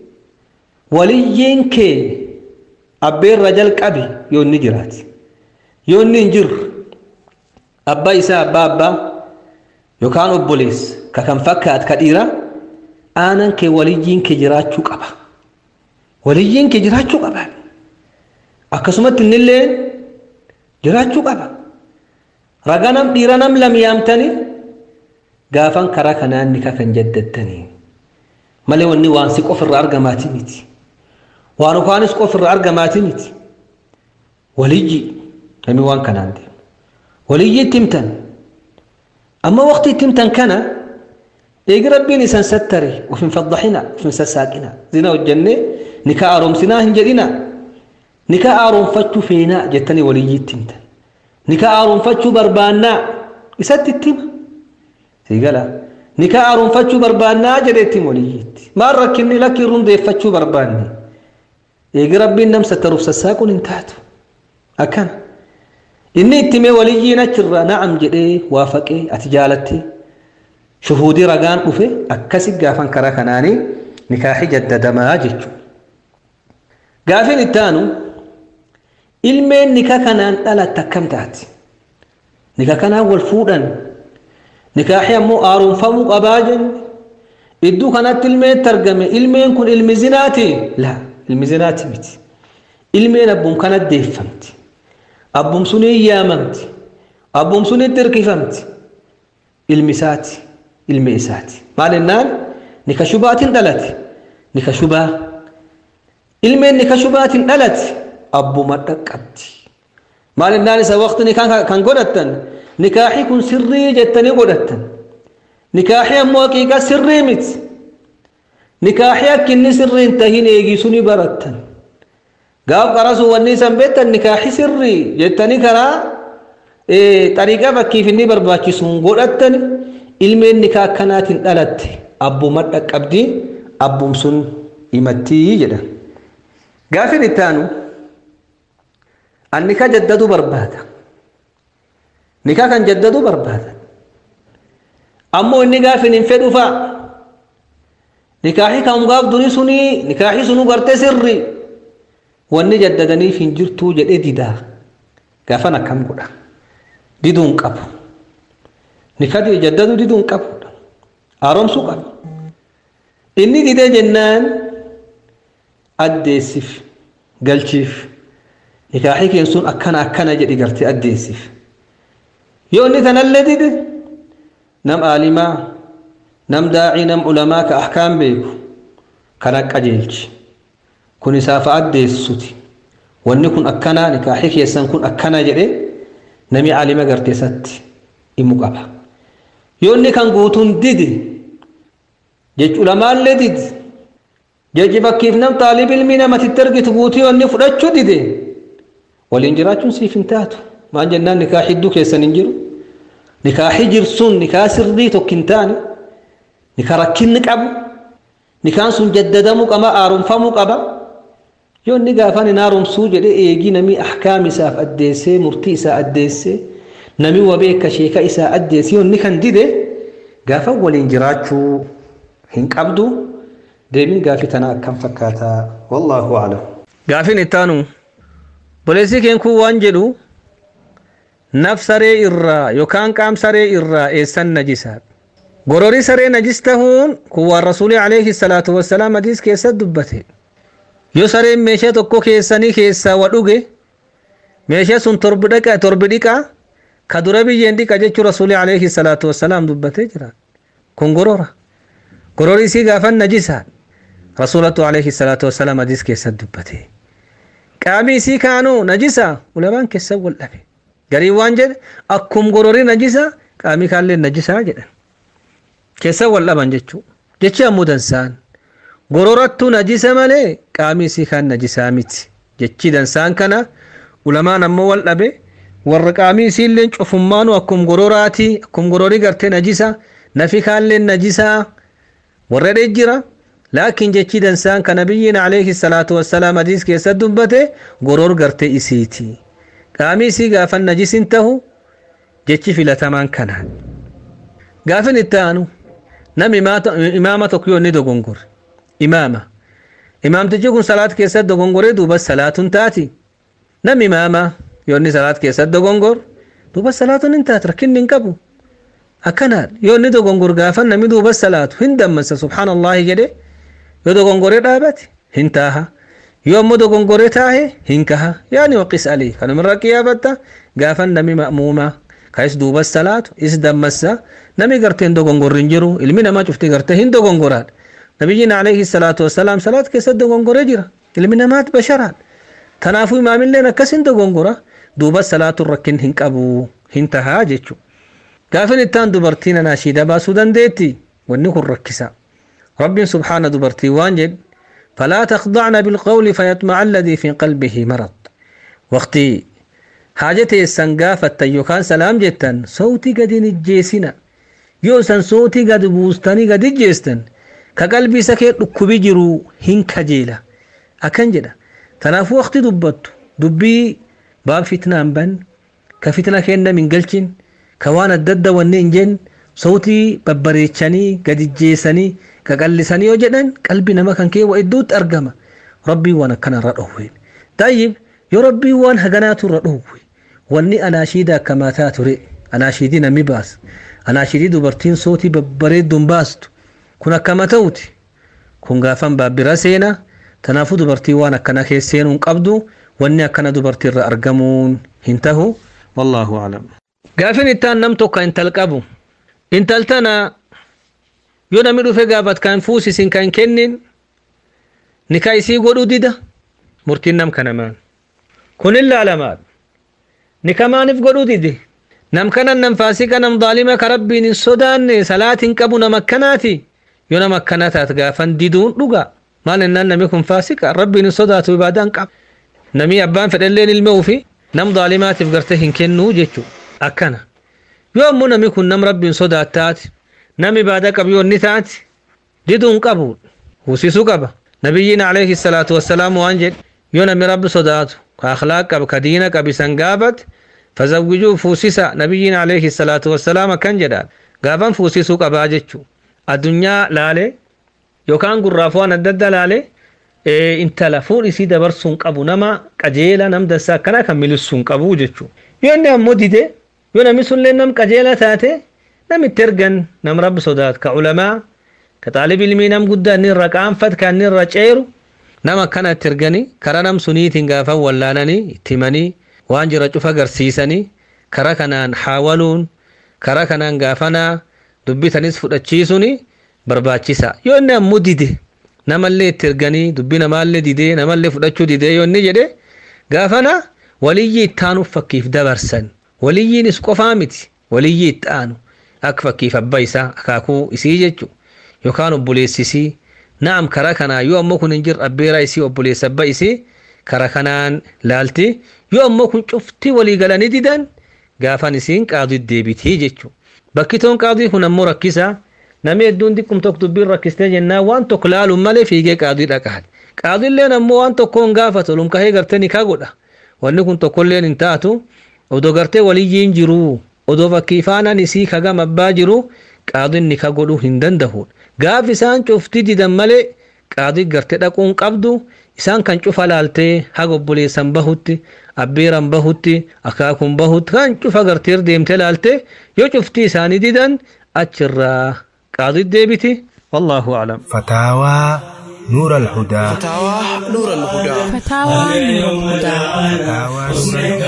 waliyyiin kee abbeerra jalqabi yoo inni jiraati yoo inni hin jirre abbaa isaa abbaa abbaa yookaan obboleessa ka kan fakkaat ka dhiira aanan kee waliyyiin kee jiraachuu qaba waliyyiin kee jiraachuu qaba akkasumatti innillee jiraachuu qaba ragaa nam dhiira nam lam yaamtanii gaafan karaa kanaan nika kan jaddattanii malee wanni waan si qofirraa argamaatii miti waan ukaanis qofirraa argamaatii miti waliyyi namni waan kanaan deemu waliyyi itti himtan amma waqti itti himtan kana eegi rabbiin isan sattare ufin faddaxina ufin sassaaqina zina hojjenne nikaa aaroomsinaa hin jedhina nikaa aaroomfachuu feenaa jettanii waliyyi itti himtan nikaa aaroomfachuu barbaannaa isatti itti hima siigala nikaa aaroomfachuu barbaannaa jedheetti waliyyiitti maal rakkinni lakkiin rundeeffachuu barbaanne eegi rabbiin nam sattaruuf sassaaquun hin taatu akkana inni itti mee waliyyiin achirra na'am jedhee waafaqee ati jaalattee shuhuudii ragaan dhufe akkasi gaafan karaa kanaanii nikaaxi jaddadamaa jechuudha gaafin itti aanu ilmeen nika kanaan dhalatte akkam taati nika kanaan wal fuudhan nikaaxi ammoo aaroomfamuu qabaa jenne idduu kanatti ilmeetti argame ilmeen kun ilmi zinaati la ilmi zinaati miti ilmeen abbum kana deeffamti abbum sunii yaamamti abbum sunitti hirkifamti ilmi isaati ilmi isaati maal jennaan nika shubaatiin dhalate nika shubaa ilmeen nika shubaatiin dhalate abbuma dhaqqabdi maal jennaan isa waqti kan godhattan nikaaxi kun sirrii jettanii godhattan nikaaxi ammoo haqiiqa sirrii miti nikaaxi akka inni sirrii hin tahin eegisuu ni barattan gaaf qarasuu wanni isan beektan nikaaxi sirrii jettanii karaa xariiqaa fakkiif inni barbaachisuun godhattan ilmeen nikaa akkanaatiin dhalatte abbuma dhaqqabdi abbum sun himattii jedhan gaafin itti aanu an nika jaddadu barbaada nika kan jaddadu barbaada ammoo inni gaafin hin fedhu fa'a nikaaxi kan gaaf duri suni nikaaxi sunu garte sirri wanni jaddadaniif hin jirtuu jedhe didaa gaafan akkam godha diduun qabu nikadi jaddadu diduun qabu haaromsuu qabu inni didee jennaan addeessiif galchiif nikaaxii keen sun akkana akkana jedhi gartee addeessiif yoo inni tanallee dide nam aalimaa nam daacii nam ulamaa ka ahkaam beeku kan qajeelchi kun isaaf addeessuti wanni kun akkana nikaaxii keessan kun akkana jedhe nami aalima garteessatti himu qaba yoo inni kan guutuun dide jechu lamaallee dide jechi bakkiif nam xaalib ilmii namatitti argitu guutuu yoo inni fudhachuu dide waliin jiraachuun siif hin taatu maan jennaan nikaa hidduu keessan hin jiru nikaaxi jirsun nikaa sirrii tokko hin taane nikaa rakkinni qabu nikaan sun jaddadamuu qaba haaromfamuu qaba yoo inni gaafaan hin haaromsuu jedhe eegii namii ahkaam isaaf addeessee murtii isaa addeessee namii wabeeka sheeka isaa addeessee yoo inni kan dide gaafa waliin jiraachuu hin qabdu deebiin gaafii tanaa akkam fakkaataa wallaahu aclam gaafin ittaanu boleessii keen kun waan jedhu naf saree irraa yookaan qaam saree irraa eessan najisaa gororii saree najis tahuun kun waan rasuulii alayhi salaatu wassalaam hadiis keessatti dubbate yoo sareen meeshaa tokko keessanii keessaa wa dhuge meeshaa sun torbi dhaqa torbi dhiqa ka dura biyyeen dhiqa jechuu rasuulii alayhi salaatu wassalaam dubbatee jira kun gorora gororii isii gaafan najisaa rasuulatu alayhi salaatu wassalaam hadiis keessatti dubbate qaamii isii kaanuu najisa ulamaan keessan wal dhabe garii waan jedhe akkum gororii najisa qaamii kaallee najisaa jedhan keessan wal dhaban jechuu jechi ammoo dansaan gororattu najisa malee qaamii isii kaan najisaa miti jechi dansaan kana ulamaan ammoo wal dhabe warra qaamii isiillee cufummaanu akkum gororaati akkum gororii gartee najisa nafi kaallee najisaa warra jira laakiin jechi dansaan ka nabiyyiin alayhi salaatu wassalaam hadiis keessatti dubbate goror gartee isiiti qaamii isii gaafan najisin tahu jechi filatamaan kanaan gaafin itti aanu nam imaama tokko yoo inni dogongore imaama imaamtichi kun salaat keessatti dogongoree duuba salaatun taati nam imaama yoo inni salaat keessatti dogongor duuba salaatun hin taati rakkinni hin qabu akkanaa yoo inni dogongor gaafan nami duuba salaatu hin dammasa subhaanallaahi jedhe yoo dogongoree dhaabate hin taaha yoo ammoo dogongoree taahe hin kaha yaani waqis alii kanumirra qiyaafatta gaafan nami ma'muumaa kais duuba salaatu is dammassa nami garteen dogongorri hin jiru ilmi namaa cufti gartee hin dogongoraadha nabiyyiin alayhi salaatu wassalaam salaat keessatti dogongoree jira ilmi namaat basharaadha tanaafuu imaamilleen akkas hin dogongora duuba salaatuun rakkin hin qabu hin tahaa jechuu gaafin ittaan dubartiin anaashiida baasuu dandeetti wanni kun rakkisa رب سبحانه دبرتي وانجد فلا تخضعن بالقول فيطمع الذي في قلبه مرض وقتي حاجتي السنقافة يوكان سلام جتا صوتي قد نجيسنا يوسن صوتي قد بوستاني قد جيستن كقلبي سكيت لكبي جرو هن كجيلة أكن جدا تناف وقتي دبت دبي باب فتنة بن كفتنة كينا من قلشن كوان الدد والنينجن صوتي ببريتشاني قد جيساني كقلساني وجدن قلبي نما كان كي وإدوت أرقما ربي وانا كان رأوه طيب يا ربي وان هغنات رأوه واني أناشيدا كما تاتري أناشيدي نمي باس أناشيدي دبرتين صوتي ببريد دون باستو كنا كما توتي كن غافن بابرا سينا تنافو دبرتي وانا كان كي سينون قبدو واني كان دبرتي رأرقمون هنتهو والله أعلم غافن التان نمتو كان تلقبو intaltana yoo namni dhufe gaafat kan fuusisin kan kennin nikaa isii godhu dida murtiin nam kanamaan kun ilaalamaadha nika maaniif godhu dide nam kanan nam faasika nam daalima ka rabbiin hin sodaanne salaatiin qabu nama akkanaati yoo nama akkana taat gaafan diduun dhuga maal ennaan nami kun faasika rabbiin hin sodaatu ibaadaan qaba nami abbaan fedhalleen ilma ufi nam daalimaatiif garte hin kennuu jechuu akkana yoo ammoo namni kun nam rabbiin sodaattaati nam ibaada qabu yoo inni taati diduun qabu huusisuu qaba nabiyyiin alayhi salaatu wassalaam waan jedhe yoo namni rabbi sodaatu ka akhlaaq qabu ka diina qabu isan gaafate fazawwijuu fuusisa nabiyyiin alayhi salaatu wassalaam akkan jedha gaafan fuusisuu qabaa jechuu addunyaa laale yookaan gurraaf waan adda addaa laale intala fuudh isii dabarsuun qabu nama qajeela nam dansaa akkana kan milissuun qabu jechuu yoo inni ammoo dide yoo namni sunillee nam qajeela taate nam itti ergan nam rabbi sodaatu ka ulamaa ka xaalib ilmii nam guddaa inni irra qaanfat ka inni irra ceeru nama akkana itti erganii karaa nam suniitiin gaafan wallaananii itti himanii waan jira cufa agarsiisanii karaa kanaan haawaluun karaa kanaan gaafanaa dubbitanis fudhachiisuuni barbaachisa yoo inni ammoo dide namallee itti erganii dubbi namaallee didee namallee fudhachuu didee yoo inni jedhe gaafana waliyyii itti aanuuf fakkiif dabarsan waliyyiinis qofaa miti waliyyii itti aanu akka fakkiif abbaa isaa akaakuu isii jechu yookaan obboleessisii naam karaa kanaa yoo ammoo kun hin jirre abbeeraa isii obboleessa abbaa isii karaa kanaan laalti yoo ammoo kun cuftii walii galanii didan gaafan isiin qaaduu deebitii jechu bakki toon qaaduu kun ammoo rakkisaa namni hedduun xiqqum tokko dubbiin rakkistee jennaan waan tokko laaluun malee fiigee qaaduu dhaqaate qaadiilleen ammoo waan tokkoon gaafatu olum kahee gartee ni godha wanni kun tokkolleen hin taatu odoo gartee waliyyiin jiru odoo fakkii faanaan isii kagam abbaa jiru qaadiin ni ka godhuu hin danda'u gaaf isaan cuftii didan malee qaadii gartee dhaquun qabdu isaan kan cufa laaltee haga obboleessan bahutti abbeeran bahutti akaakuun bahutti kan cufa gartee deemtee laaltee yoo cuftii isaanii didan achirraa qaadii deebiti wallaahu aclam
فتاوى نور الهدى
فتاوى نور الهدى
فتاوى نور الهدى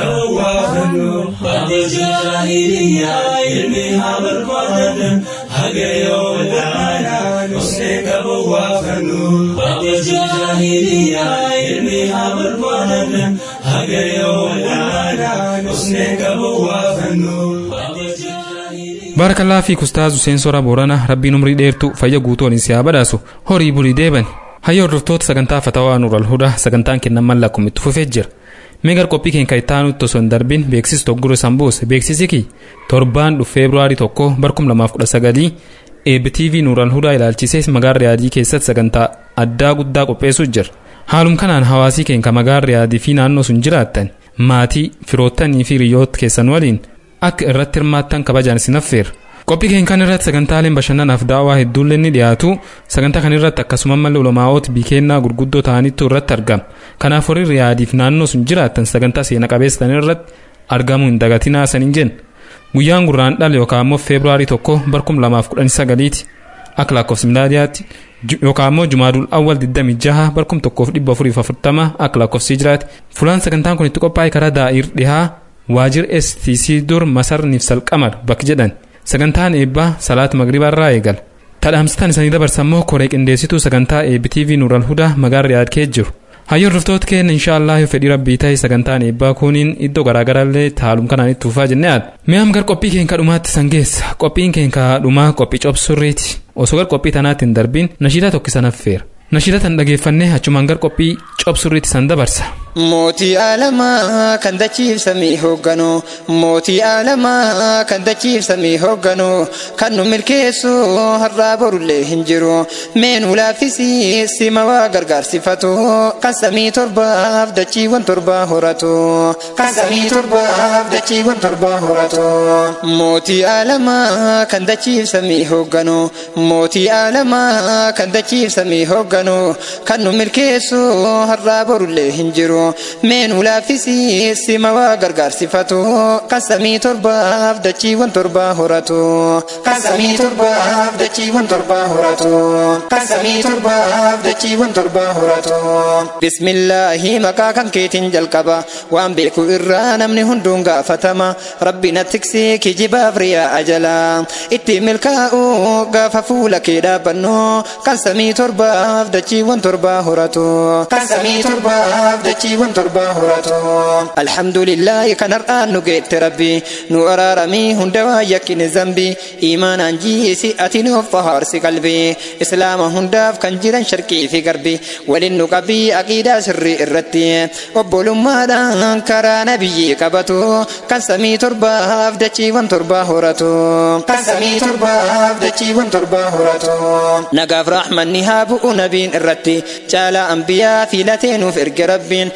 baarakallaa fi kustaaz Huseen Sora Boorana rabbiin umrii dheertu fayya guutuu waliin siyaa badhaasu horii bulii deeban hayya hordoftoota sagantaa fatawaa nuural hudaa sagantaan kennan mallaaqum itti fufee jira meegar qophii keenya kan ittaanutti osoo hin darbin beeksisi togguro sambuus beeksisi kii torbaan dhufu feebruaarii tokko barkum lamaaf kudha sagalii eebbi tv nuural hudaa ilaalchisee magaalaa riyaadii keessatti sagantaa addaa guddaa qopheessuu jira haalum kanaan hawaasii keenya magaalaa riyaadii fi naannoo sun jiraattan maatii firoottanii fi hiriyoota keessan waliin akka irratti hirmaattan kabajaan isin affeera. Qophii keenya kan irratti sagantaaleen bashannanaaf daawwaa hedduullee ni dhiyaatu sagantaa kan irratti akkasuma malee ulamaa'oota biikennaa gurguddoo ta'anitu irratti argama kanaaf warri riyaadiif naannoo sun jiraattan sagantaa seena qabeessan irratti argamuu hin dagatinaa saniin jenna guyyaan gurraan dhala yookaan immoo feebruaarii tokko barkum lamaaf kudhan sagaliiti akka lakkoofsa milaadiyaatti yookaan immoo jumaadul awwal 26 barkum tokkoof dhibba afuriif afurtama akka lakkoofsi jiraate fulaan sagantaan kun itti qophaa'e karaa daa'ir dhihaa waajir stc dur masarniif salqamar bakki jedhan sagantaan eebbaa salaata magribaa irraa eegala tadhaamsitaan isanii dabarsammoo koree qindeessituu sagantaa eebbi tv nuural hudaa magaalaa riyaad kee jiru hayyoon hordoftoota keenya inshaallah yoo fedhii rabbii ta'e sagantaan eebbaa kuniin iddoo garaagaraallee taalum kanaan itti fufaa jennee yaadda mi'aam gar qophii keenya dhumaatti san geessa qophiin keenya dhumaa qophii cobsurriiti osoo gar qophii tanaatti hin darbiin nashiidaa tokkisan affeera nashiida tan dhageeffannee achumaan gar qophii cobsurriitti san dabarsa.
Mootii alamaa kan dachiifsamii hoogganu mootii alamaa kan dachiifsamii hoogganu kan nu milkeessu har'aa borullee hin jiru meenuu laaffisii sima waa gargaarsifatu kan samii torbaaf dachiiwwan torbaa horatu kan samii torbaaf dachiiwwan torbaa horatu mootii alamaa kan dachiifsamii hoogganu mootii alamaa kan dachiifsamii hoogganu kan nu milkeessu har'aa borullee hin jiru. meenuu laaffisii sima waa gargaarsifatu kan samii torbaaf dachiiwwan torbaa horatu kan samii torbaaf dachiiwwan torbaa horatu kan samii torbaaf dachiiwwan torbaa horatu bismillaahi maqaa kan keetiin jalqaba waan beeku irraa namni hunduun gaafatama rabbi na tiksee kijibaaf riyaa ajala itti milkaa'u gaafa fuula kee dhaabbannu kan samii torbaaf dachiiwwan torbaa horatu kan samii torbaaf dachiiwwan torbaa horatu alhamdulillahi kan har'aan nu geette rabbi nu araaramii hunda waa yakkine zambi iimaanaan jiisi ati nuuf fahaarsi qalbii islaama hundaaf kan jiran sharqii fi garbi waliin nu qabii aqiidaa sirrii irratti obbolummaadhaan karaa nabiyyii qabatu kan samii torbaaf dachiiwwan torbaa horatu kan samii torbaaf dachiiwwan torbaa horatu nagaaf raaxmanni haa bu'u nabiin irratti caalaa ambiyaa filatee nuuf erge rabbiin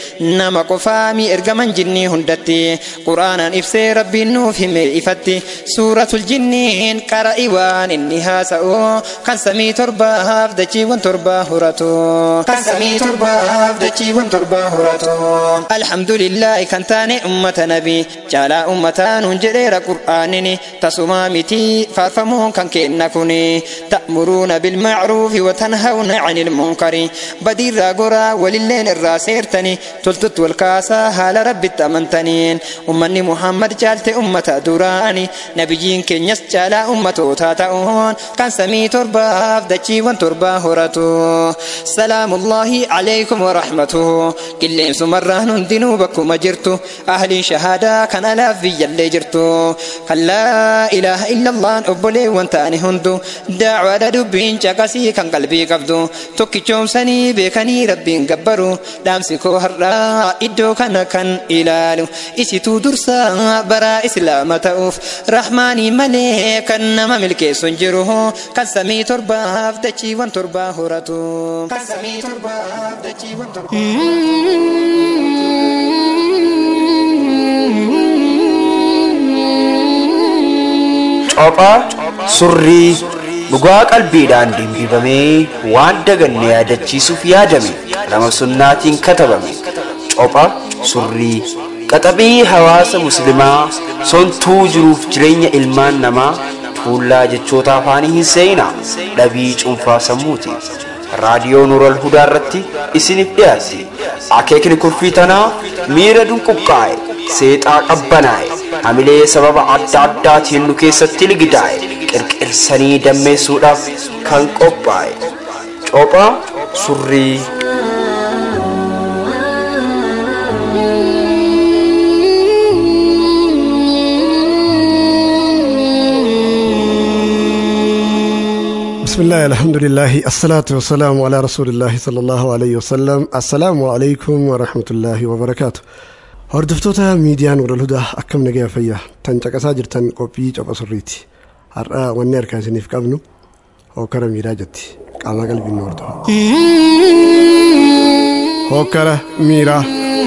nama qofaami ergaman jinnii hundatti quraanaan ibsee rabbiin nuuf hime ifatti suuratul jinniin qara'i waan inni haasa'u kan samii torbaaf dachiiwwan torbaa horatu kan samii torbaaf dachiiwwan torbaa horatu alhamdulillaahi kan taane ummata nabi caalaa ummataa nuun jedheera qur'aanini tasumaa miti faarfamuun kan kenna kuni ta'muruuna bilmacruufi watanhawna cani ilmunkari badiirraa goraa walilleen irraa seertani toltutti wal kaasaa haala rabbitti amantaniin ummanni muhammad caalte ummata duraani nabiyyiin keenyas caalaa ummatootaa ta'uun kan samii torbaaf dachiiwwan torbaa horatu salaamullaahi calaykum warahmatuhu qilleensumarraan hundinuu bakkuma jirtu ahliin shahaadaa kan alaaf biyyallee jirtu kan laa ilaaha illallaan obboleewwan ta'ani hundu daacwaadha dubbiin caqasii kan qalbii qabdu tokkichoomsanii beekanii rabbiin gabbaru dhaamsi koo har'aa iddoo kana kan ilaalu isituu dursaa baraa islaama ta'uuf rahmaanii malee kan nama milkeessu hin jiru kan samii torbaaf dachiiwwan torbaa horatu kan samii torbaaf dachiiwwan
Cophaa surrii dhugaa qalbiidhaan dimbifamee waan daganne yaadachiisuuf yaadame nama sunnaatiin katabame copha surrii qaxabii hawaasa muslimaa sontuu jiruuf jireenya ilmaan namaa tuullaa jechoota afaanii hin seenaa dhabii cuunfaa sammuuti raadiyoo nuural hudaa irratti isiniif dhiyaatti akeekni kurfii tanaa miira dunquqqaa'e seexaa qabbanaa'e hamilee sababa adda addaatiin nu keessatti ligidaa'e qirqirsanii dammeessuudhaaf kan qophaa'e cophaa surrii
بسم الله الحمد لله الصلاة والسلام على رسول الله صلى الله عليه وسلم السلام عليكم ورحمة الله وبركاته hordoftoota miidiyaan walal hudaa akkam nagaya fayyaa tan caqasaa jirtan qophii copha surriiti har'a wanni harkaa isiniif qabnu hokkara miiraa jetti qaamaa qalbiin nu hordofa hokkara miiraa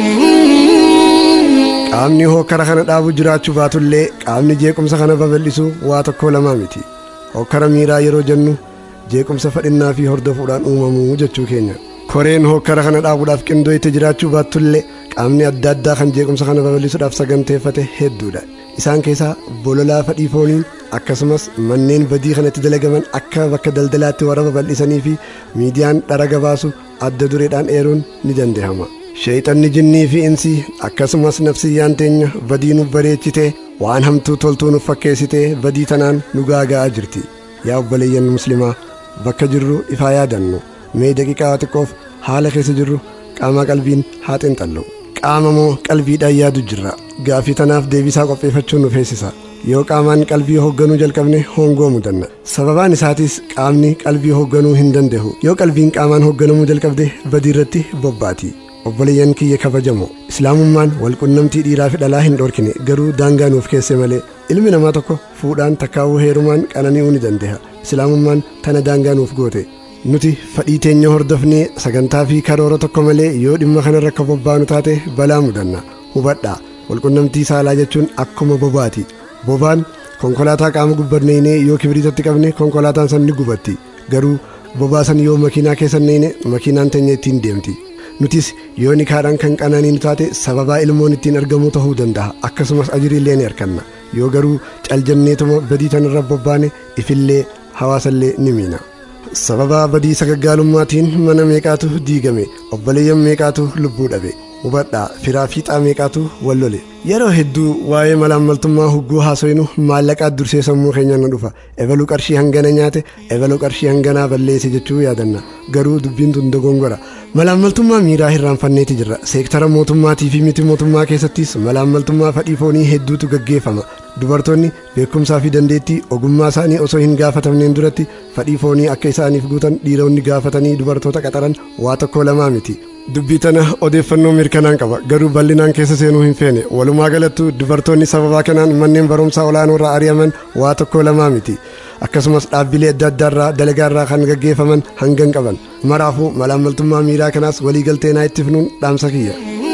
qaamni hokkara kana dhaabu jiraachuu baatullee qaamni jeequmsa kana babal'isu waa tokko lamaa miti hokkara miiraa yeroo jennu jeequmsa fadhinnaa fi hordofuudhaan uumamuu jechuu keenya koreen hokkara kana dhaabuudhaaf qindoo itti jiraachuu baattullee qaamni adda addaa kan jeequmsa kana babal'isuudhaaf saganteeffate hedduudha isaan keessaa bololaa fadhii fooniin akkasumas manneen badii kanatti dalagaman akka bakka daldalaatti warra babal'isanii fi miidiyaan dhara gabaasu adda dureedhaan eeruun ni danda'ama sheexanni jinnii fi insii akkasumas nafsiyyaan teenya badii nu bareechitee waan hamtuu toltuu nuuf fakkeessitee badii tanaan nu gaaga'aa jirti yaa obboleeyyan muslimaa bakka jirru ifaa yaadannu mee daqiiqaa xiqqoof haala keessa jirru qaama qalbiin haa xinxallu qaama moo qalbiidhaan yaadu jirra gaafii tanaaf deebisaa qopheeffachuun nu feesisa yoo qaamaan qalbii hoogganuu jalqabne hoongoo mudanna sababaan isaatis qaamni qalbii hoogganuu hin danda'u yoo qalbiin qaamaan hoogganamuu jalqabde badii irratti bobbaati obboleeyyan kiyya kabajamoo islaamummaan walqunnamtii dhiiraa fi dhalaa hin dhorkine garuu daangaa nuuf keesse malee ilmi namaa tokko fuudhaan takkaawuu heerumaan qanani'uu ni danda'a islaamummaan tana daangaa nuuf goote nuti fadhii teenya hordofnee sagantaa fi karoora tokko malee yoo dhimma kanarra akka bobbaanu taate balaa mudanna hubadhaa walqunnamtii saalaa jechuun akkuma bobaati bobaan konkolaataa qaama gubbanneynee yoo kibriitatti qabne konkolaataan san ni gubatti garuu bobaa san yoo makiinaa keessa neeyne makiinaan teenya ittiin deemti nutis yoo nikaadhaan kan qananiinu taate sababaa ilmoon ittiin argamuu ta'uu danda'a akkasumas ajiriillee ni arganna yoo garuu caljanneetuma badii tanarra bobbaane ifillee hawaasallee ni miina sababa badii sagaggaalummaatiin mana meeqaatu diigame obboleeyyan meeqaatu lubbuu dhabe hubadhaa firaa fiixaa meeqaatu wal lole yeroo hedduu waa'ee malaammaltummaa hugguu haasoynu maallaqaa dursee sammuu keenya nu dhufa ebaluu qarshii hangana nyaate ebaluu qarshii hanganaa balleesse jechuu yaadanna garuu dubbiin tun dogongora malaammaltummaa miiraa hirraanfanneeti jirra seektara mootummaatii fi miti mootummaa keessattis malaammaltummaa fadhii foonii hedduutu gaggeeffama dubartoonni beekumsaa fi dandeettii ogummaa isaanii osoo hin gaafatamneen duratti fadhii foonii akka isaaniif guutan dhiironni gaafatanii dubartoota qaxaran waa tokko lamaa miti dubbii tana odeeffannoo mirkanaan qaba garuu bal'inaan keessa seenuu hin feene walumaa galattu dubartoonni sababaa kanaan manneen barumsaa olaanoo irraa ari'aman waa tokko lamaa miti akkasumas dhaabbilee adda addaarraa dalagaarraa kan gaggeeffaman hangan qaban maraafuu malaammaltummaa miiraa kanaas waliigaltee naa itti fnuun dhaamsa kiyya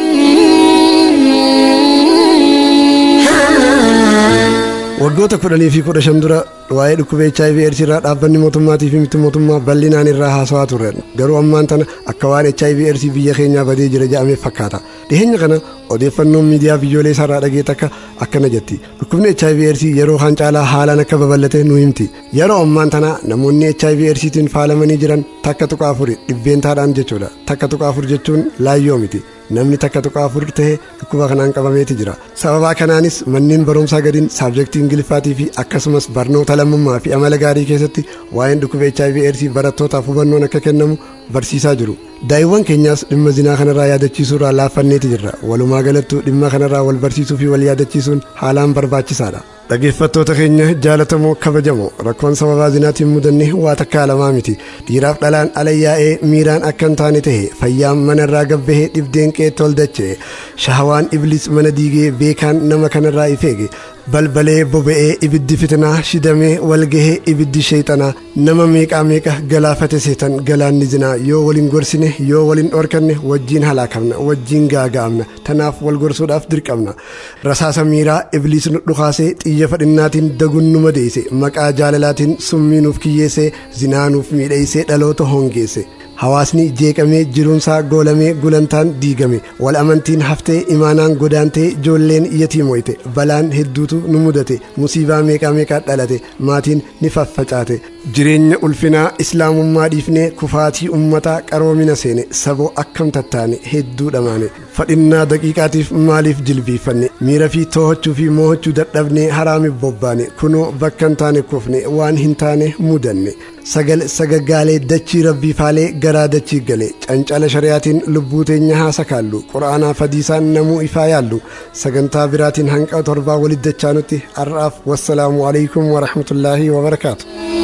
waggoota kudhanii fi kudha shan dura waa'ee dhukkuba HIV AIDS irraa dhaabbanni mootummaatii fi miti mootummaa bal'inaan irraa haasawaa turre garuu ammaan tana akka waan HIV AIDS biyya keenyaa badee jira jedhamee fakkaata dhiheenya kana odeeffannoon miidiyaa biyyoolee isaarraa dhagee takka akkana jetti dhukkubni HIV AIDS yeroo kan caalaa haalaan akka babal'ate nu himti yeroo ammaan tana namoonni HIV AIDStiin faalamanii jiran takka tuqa afuri dhibbeentaadhaan jechuudha takka tuqa afur jechuun laayyoo miti namni takka tuqa afur ta'e dhukkuba kanaan qabameeti jira sababaa kanaanis manneen barumsaa gadiin saabjektii ingiliffaatii fi akkasumas barnoota lammummaa fi amala gaarii keessatti waa'een dhukkuba HIV AIDS barattootaaf hubannoon akka kennamu barsiisaa jiru daa'imman keenyaas dhimma zinaa kanarraa yaadachiisuurraa laaffanneeti jirra walumaa galattuu dhimma kanarraa wal barsiisuu fi wal yaadachiisuun haalaan barbaachisaadha dhaggeeffattoota keenya jaalatamoo kabajamoo rakkoon sababaa zinaatiin mudanne waa takkaa lamaa miti dhiiraaf dhalaan ala yaa'ee miiraan akka hin taane tahe fayyaan manarraa gabbahee dhibdeen qeetti ol dachee shahawaan iblis mana diigee beekaan nama kanarraa ifeege balbalee boba'ee ibiddi fitinaa shidamee walgahee ibiddi sheexanaa nama meeqaa meeqa galaafate seetan galaanni zinaa yoo waliin gorsine yoo waliin dhorkanne wajjiin halaakamna wajjiin gaaga'amna tanaaf wal gorsuudhaaf dirqamna rasaasa miiraa ibliis nu dhukaasee xiyya fadhinnaatiin dagun nu madeesse maqaa jaalalaatiin summii nuuf kiyyeessee zinaa nuuf miidheessee dhaloota hongeesse hawaasni jeeqamee jiruunsaa goolamee gulantaan diigame wal amantiin haftee imaanaan godaantee ijoolleen yatiimoyte balaan hedduutu nu mudate musiibaa meeqaa meeqaa dhalate maatiin ni faffacaate jireenya ulfinaa islaamummaa dhiifnee kufaatii ummataa qaroomina seene saboo akkam tattaane hedduu dhamaane fadhinnaa daqiiqaatiif maaliif jilbiiffanne miira fi too'achuu fi moo'achuu dadhabnee haraamiif bobbaane kunoo bakka hin taane kufne waan hin taane mudanne sagal sagaggaalee dachii rabbii faalee garaa dachii gale cancala shari'aatiin lubbuu teenya haa sakaallu qura'aanaa fadiisaan namuu ifaa yaallu sagantaa biraatiin hanqa torbaa walitti dachaanutti har'aaf wassalaamu alaikum warahmatullaahi wabarakaatu.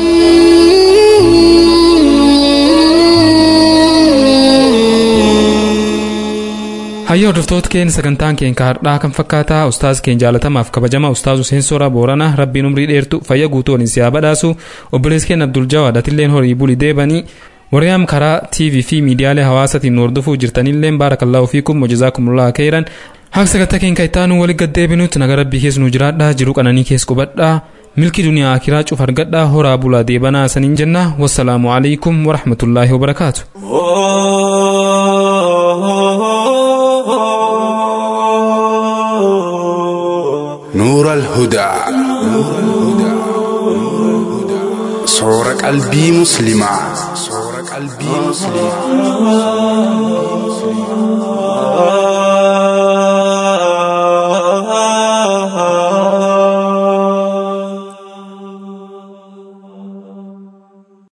hayya hordoftoota keenya sagantaan keenya har'aa kan fakkaataa ustaaz keenya jaalatamaaf kabajama ustaaz Hussein Soraa Booranaa rabbiin umrii dheertu fayya guutuu waliin siyaa badhaasu obboleessi keenya Abdul Jawaad atilleen horii bulii deebanii warreen karaa TV fi miidiyaalee hawaasaatiin nu hordofuu jirtanilleen baarakallaahu fiikum wajjizaakumullah khairan haqa sagantaa keenya ittaanu walitti gaddeebinutti naga rabbii keessa nu jiraadhaa jiru qananii keessa qubadhaa milki duniyaa akiraa cuf argadhaa horaa bulaa deebanaa saniin jenna wassalaamu alaikum warahmatullaahi wabarakaatu.
نور الهدى صور قلبي مسلمة صور قلبي مسلمة